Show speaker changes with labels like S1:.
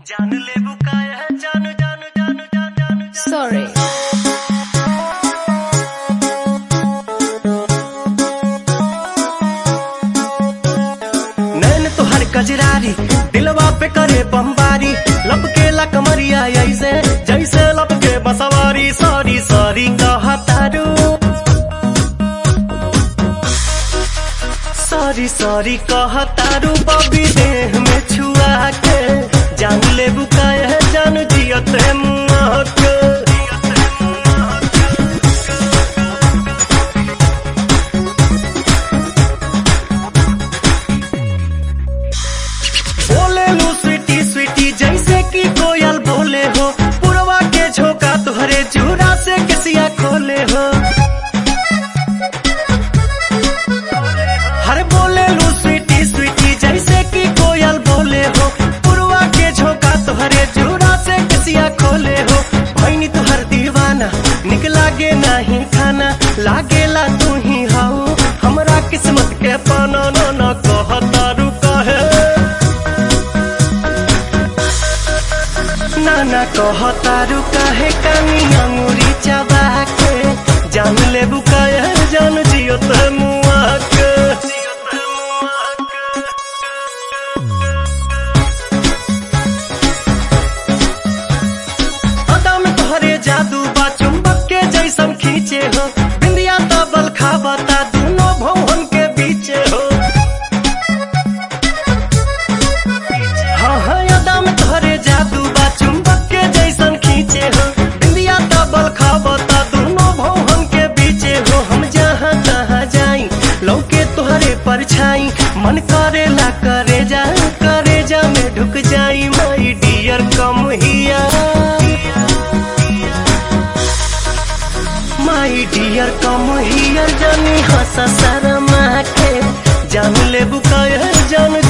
S1: जान ले बुकाया जानू जानू जानू जानू जानू
S2: Sorry.
S1: नैन तोहर कजरारी दिलवा पे करे बमबारी लपकेला कमरिया ऐसे जैसे लपके बसवारी सॉरी सॉरी कहतारू सॉरी सॉरी कहतारू बबी देह में छुआ के जान ले बुकाया जान जियत मुआ के बोले लू स्वीटी स्वीटी जैसे कि कोयल बोले हो पुरवा के झोंका तुहरे चूड़ा से किसिया खोले हो हर बोले लू स्वीटी स्वीटी जैसे कि कोयल बोले हो पुरवा के झोंका तुहरे चूड़ा से किसिया खोले हो भैनी तुहर दीवाना निक लागे नहीं खाना लागेला तू ही हाउ हमरा किस्मत के पाना न न कहतारू कहे नाना कहतारू काहे कानी अंगुरी चबा के जान ले बुकाया जान जियो त मुआ के अदा में तोहरे जादू बा चुंबक के जैसन खींचे हो बिंदिया तबल खाबता दोनों भवन के बीचे हो हाँ हाँ यादा में तोहरे जादू बा चुंबक के जैसन खींचे हो बिंदिया तबल खाबता दोनों भवन के बीचे हो हम जहाँ तहाँ जाई लौके तोहरे परछाई मन करेला करे जा करे जा में ढुक जाई माई डियर कम हिया माई डियर कम हियर जानी हंस शर्मा के जान ले बुकाया जान